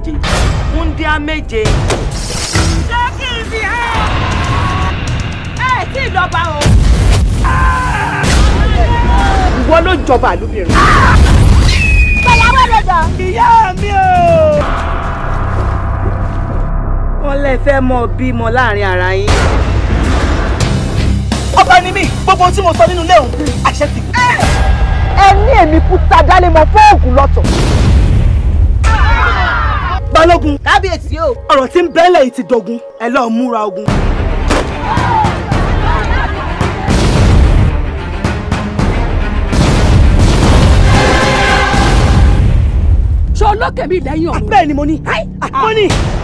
méje wúndíá méje. ṣé kí n fi hàn ẹ tí ì lọ́ba o. ìwọ ló jọba àlùbìrín. gbẹ̀yàwó lè jọ. ìyá mi o. wọ́n lè fẹ́ mọ bímọ láàrin ara yín. ọba ni mí gbogbo tí mo sọ nínú ilé òun àṣẹ ti. ẹ ní èmi kú tajálé mọ fóògùn lọ́tọ̀. balógun kábíyèsí o. ọ̀rọ̀ tí ń bẹ́lẹ̀ yìí ti dogun ẹ lọ́ọ́ múra ogun. ṣé olókè mi lẹ́yìn ọ̀run. bẹ́ẹ̀ ni mo ní mo ní